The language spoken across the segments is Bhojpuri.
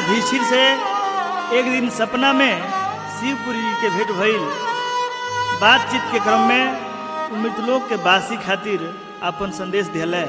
युधिष्ठिर से एक दिन सपना में शिवपुरी जी के भेंट भइल बातचीत के क्रम में उ मृतलोक के बासी खातिर अपन संदेश दिले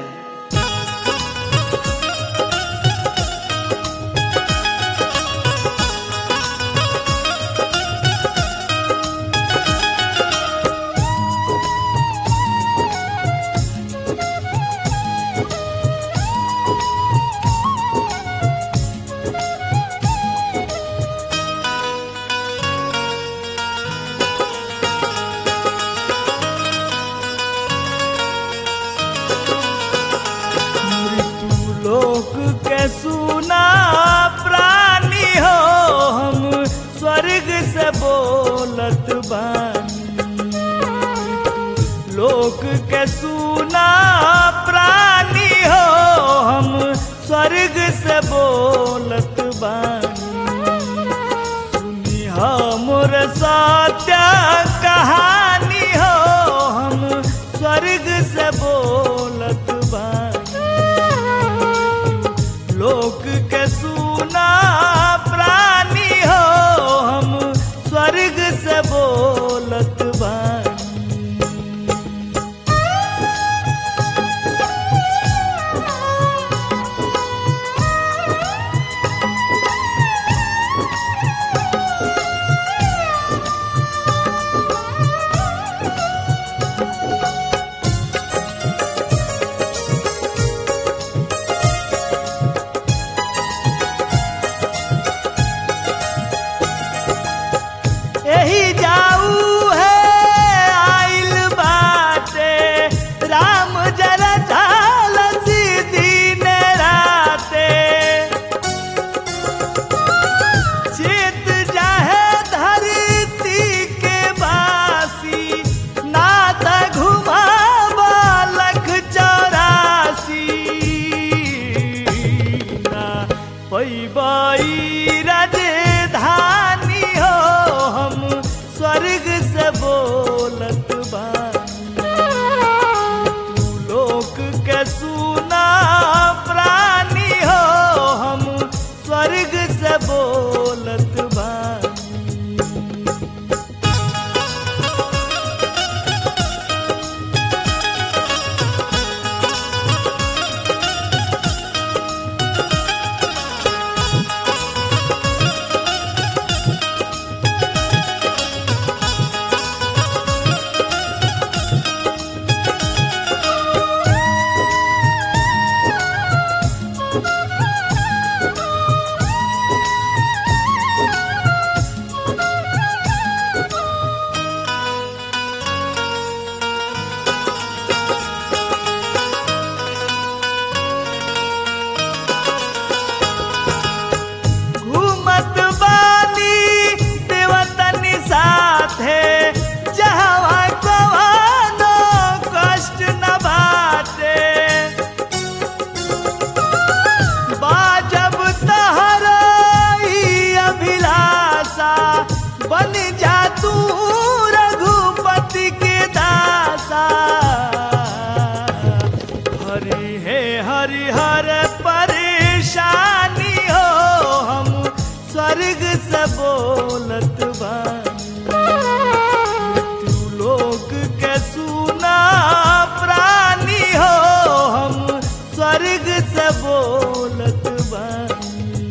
मृत्यु लोक के सुना प्राणी हो हम स्वर्ग से बोलत बानी लोक के सुना प्राणी हो हम स्वर्ग से बोलत बानी सुनी हमर सत्य कहानी हो हम स्वर्ग से बोलत बानी लोक के सुना प्राणी हो हम स्वर्ग से बोलत बानी एही जाऊ है आइल बाटे राम जरा ढाल दिन राते चित जाहे धरती के बासी नात घुमावा लख चौरासी ना पैबई राजधानी हो हम स्वर्ग से बोलत बानी तू लोक के सुना प्राणी हो हम स्वर्ग से बोलत बानी घूमत बानी देवतनी साथे जहवा कवानो कष्ट न बाटे बाजब तहरा ई अभिलाषा बन जा तू रघुपति के दासा हरि हे हरि हर परेशानी हो हम स्वर्ग से बोलत बानी तू लोक के सुना प्राणी हो हम स्वर्ग से बोलत बानी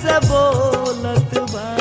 से बोलत बा